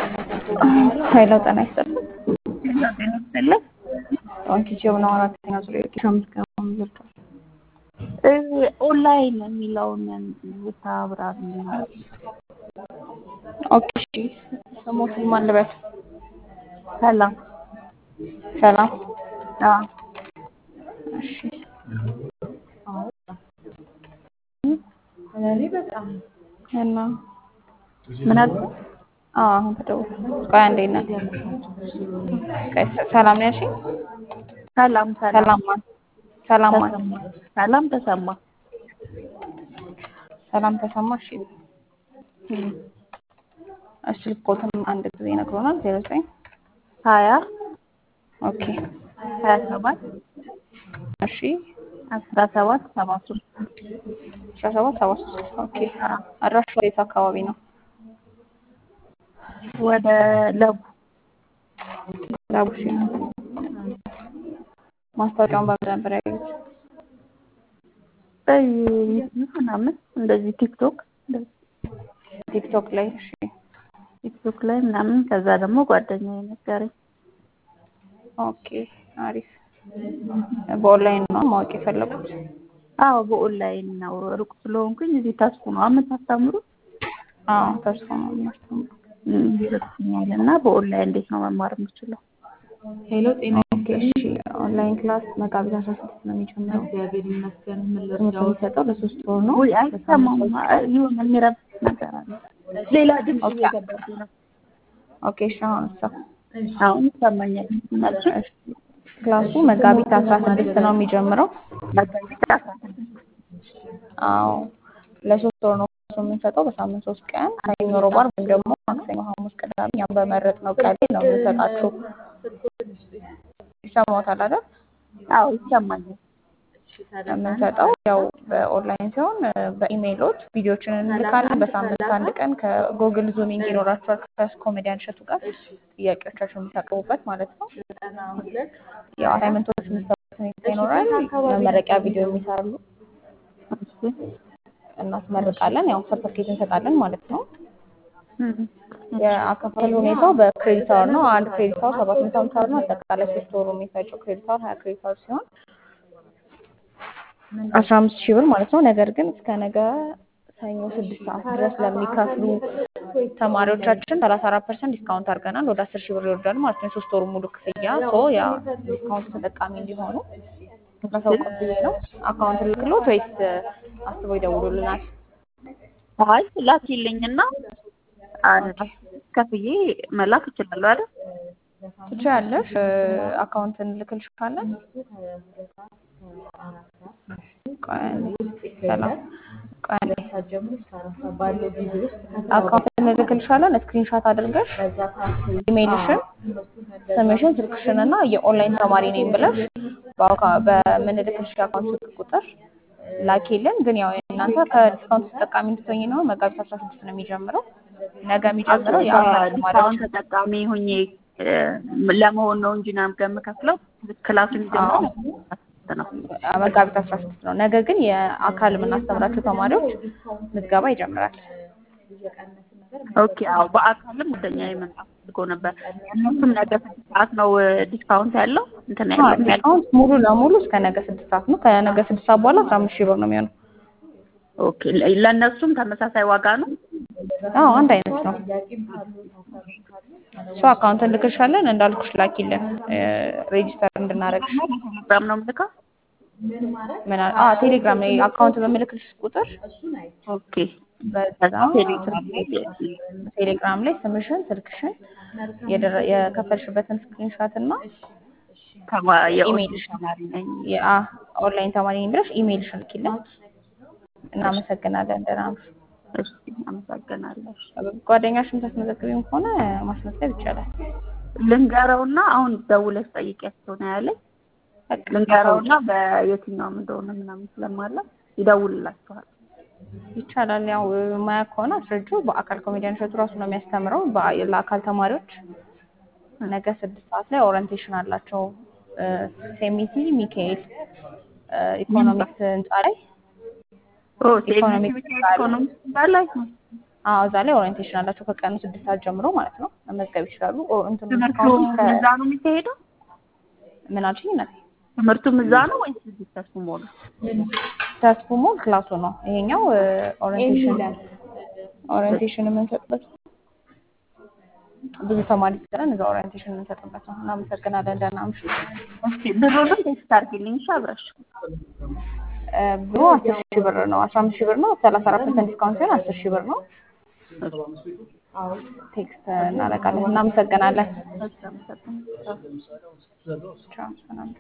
ኃይለ ጤና ይስጥልኝ። ጤና ይስጥልኝ። ኦንኪቲቭ ነው አራተኛ ዙር የኬሻ ምዝገባ ምዝርቷል። ኦንላይን የሚለውን ብታብራር ኦኬ እሺ። ስሞትን ማን ልበል? ሰላም ሰላም። አዎ እሺ እና ምን አለ አዎ አሁን ተደውል። ቆይ አንዴ እና ቆይ ሰላም ነው ያልሽኝ? ሰላም ሰላም ሰላም ማን? ሰላም ማን? ተሰማ ሰላም ተሰማ ሰላም ተሰማ። እሺ እሺ ልኮትም አንድ ጊዜ ነግሮናል። ዜሮ ዘጠኝ ሀያ ኦኬ ሀያ ሰባት እሺ አስራ ሰባት ሰባ ሶስት አስራ ሰባት ሰባ ሶስት ኦኬ አድራሻ የት አካባቢ ነው? ወደ ለቡ ላቡሽ ማስታወቂያውን በምን ነበር ያዩት? በዩቲዩብ ምናምን እንደዚህ ቲክቶክ እንደዚህ ቲክቶክ ላይ። እሺ ቲክቶክ ላይ ምናምን ከዛ ደግሞ ጓደኛዬ ነገረኝ። ኦኬ አሪፍ። በኦንላይን ነው ማወቅ የፈለጉት? አዎ በኦንላይን ነው። ሩቅ ስለሆንኩኝ እዚህ ተስፉ ነው የምታስተምሩት? አዎ ተስፋ ነው የምናስተምረው። ይመስለኛል እና በኦንላይን እንዴት ነው መማር የምችለው? ሄሎ ጤና ኦኬ እሺ። ኦንላይን ክላስ መጋቢት አስራ ስድስት ነው የሚጀምረው። እግዚአብሔር ይመስገን። ምን ትምህርት ልርዳዎት? የሚሰጠው ለሶስት ወር ነው። ውይ አይሰማም። የሆነ የሚረብሽ ነገር አለ። ሌላ ድምፅ ኦኬ እየገባብኝ ነው። ኦኬ እሺ። አሁን እሷ አሁን ይሰማኛል። መልሱ እሺ። ክላሱ መጋቢት አስራ ስድስት ነው የሚጀምረው። መጋቢት አስራ ስድስት አዎ ለሶስት ወር ነው ክላሱ የምንሰጠው በሳምንት ሶስት ቀን ሰኞ፣ ሮብ፣ ዓርብ ወይም ደግሞ ማክሰኞ፣ ሐሙስ፣ ቅዳሜ እኛም በመረጥነው ቀን ላይ ነው የምንሰጣችሁ። ይሰማዎታል አይደል? አዎ ይሰማኛል። የምንሰጠው ያው በኦንላይን ሲሆን በኢሜይሎች ቪዲዮችን እንልካለን። በሳምንት አንድ ቀን ከጎግል ዙሚንግ ይኖራችኋል ከኮሜዲያን እሸቱ ጋር ጥያቄዎቻችሁን የምታቀርቡበት ማለት ነው። ያው አሳይመንቶች የምትሰሩበት ሁኔታ ይኖራል። መመረቂያ ቪዲዮ የሚሰራሉ እሺ እናስመርቃለን። ያው ሰርተፍኬት እንሰጣለን ማለት ነው። እም፣ የአከፋፈል ሁኔታው በክሬዲት አወር ነው። አንድ ክሬዲት አወር ሰባት መቶ ሃምሳ ብር ነው። አጠቃላይ ሶስት ወሩ የሚፈጀው ክሬዲት አወር ሀያ ክሬዲት አወር ሲሆን አስራ አምስት ሺህ ብር ማለት ነው። ነገር ግን እስከ ነገ ሰኞ ስድስት ሰዓት ድረስ ለሚከፍሉ ተማሪዎቻችን ሰላሳ አራት ፐርሰንት ዲስካውንት አድርገናል። ወደ አስር ሺህ ብር ይወርዳል ማለት ነው። የሶስት ወሩ ሙሉ ክፍያ ሶ ያ ዲስካውንት ተጠቃሚ እንዲሆኑ ማሳወቅ ብዬ ነው። አካውንት ልክሎት ወይስ አስበው ይደውሉልናል? አይ ላኪልኝና አ- ከፍዬ መላክ እችላለሁ አይደል? ትችያለሽ። አካውንት እንልክልሻለን። ቆይ አንዴ፣ ሰላም ቆይ አንዴ። አካውንት እንልክልሻለን። ስክሪንሻት አድርገሽ ኢሜይልሽን፣ ስምሽን፣ ስልክሽን እና የኦንላይን ተማሪ ነኝ ብለሽ በአካ- በምንልክልሽ የአካውንት ስልክ ቁጥር ላኪልን። ግን ያው እናንተ ከዲስካውንት ተጠቃሚ እንድትሆኝ ነው። መጋቢት አስራ ስድስት ነው የሚጀምረው። ነገ የሚጀምረው የአካል ተማሪዎች ዲስካውንት ተጠቃሚ ሁኜ እ፣ ለመሆን ነው እንጂ ነው የምከፍለው። ክላሱ የሚጀምረው ነው። መጋቢት አስራ ስድስት ነው። ነገ ግን የአካል የምናስተምራቸው ተማሪዎች ምዝገባ ይጀምራል። ኦኬ አዎ፣ በአካልም ወደኛ የመጣ አድርጎ ነበር። እነሱም ነገ ስድስት ሰዓት ነው እ፣ ዲስካውንት ያለው እንትን አዎ፣ ያለው ዲስካውንት ሙሉ ለሙሉ እስከ ነገ ስድስት ሰዓት ነው። ከነገ ስድስት ሰዓት በኋላ አስራ አምስት ሺህ ብር ነው የሚሆነው። ኦኬ ለ- ለእነሱም ተመሳሳይ ዋጋ ነው። አዎ አንድ አይነት ነው። እሱ አካውንት እንልክልሻለን። እንዳልኩሽ ላኪልን ሬጂስተር እንድናደርግሽ። ቴሌግራም ነው የምልከው። ምን አለ? አዎ ቴሌግራም ላይ አካውንት በምልክልሽ ቁጥር ኦኬ በዛ ቴሌግራም ላይ ቴሌግራም ላይ ስምሽን፣ ስልክሽን፣ የደረ- የከፈልሽበትን ስክሪንሻት እና ከማ- የኦንላይን ኢሜይልሽ ተማሪ ነኝ። ኦንላይን ተማሪ ነኝ ብለሽ ኢሜይልሽን ልኪልን። እናመሰግናለን። ደህና ነሽ? እሺ አመሰግናለሁ። ጓደኛሽን ታስመዘግቢም ከሆነ ማስመዝገብ ይቻላል። ልንገረውና አሁን ደውለሽ ጠይቂያቸው ነው ያለኝ። በቃ ልንገረውና በየትኛውም እንደሆነ ምናምን ስለማለ ይደውልላችኋል። ይቻላል። ያው ማያ ከሆነ አስረጁ። በአካል ኮሜዲያን እሸቱ ራሱ ነው የሚያስተምረው በአ- ለአካል ተማሪዎች ነገ ስድስት ሰዓት ላይ ኦሪንቴሽን አላቸው። ሴሚቲ ሚካኤል ኢኮኖሚክስ ህንፃ ላይ ኦ ኢኮኖሚክስ ሴሚቲ ኢኮኖሚክስ ባላይ አዎ እዛ ላይ ኦሪየንቴሽን አላቸው ከቀኑ ስድስት ሰዓት ጀምሮ ማለት ነው መመዝገብ ይችላሉ። ኦ- እንትኑ ትምህርቱ ዲስካውንቱ እስከ እዛ ነው የሚካሄደው? ምን አልሽኝ? እናቴ ትምህርቱም እዛ ነው ወይስ እዚህ ተስፉ ሞል? ተስፉ ሞል ክላሱ ነው ይሄኛው ኦሪየንቴሽን ኦሪየንቴሽን የምንሰጥበት ብዙ ተማሪ ስለን እዛ ኦሪየንቴሽን የምንሰጥበት ነው። እናመሰግናለን። ደህና አምሹ። እስኪ ብሩንም ቴክስት አድርጊልኝ እሺ አብረሽ እ፣ ብሩ አስር ሺህ ብር ነው። አስራ አምስት ሺህ ብር ነው። ሰላሳ አራት ፐርሰንት ዲስካውንት ሲሆን አስር ሺህ ብር ነው። ቴክስት እናደርጋለን። እናመሰግናለን። እሺ አመሰግናለሁ። ቻው። ሰላም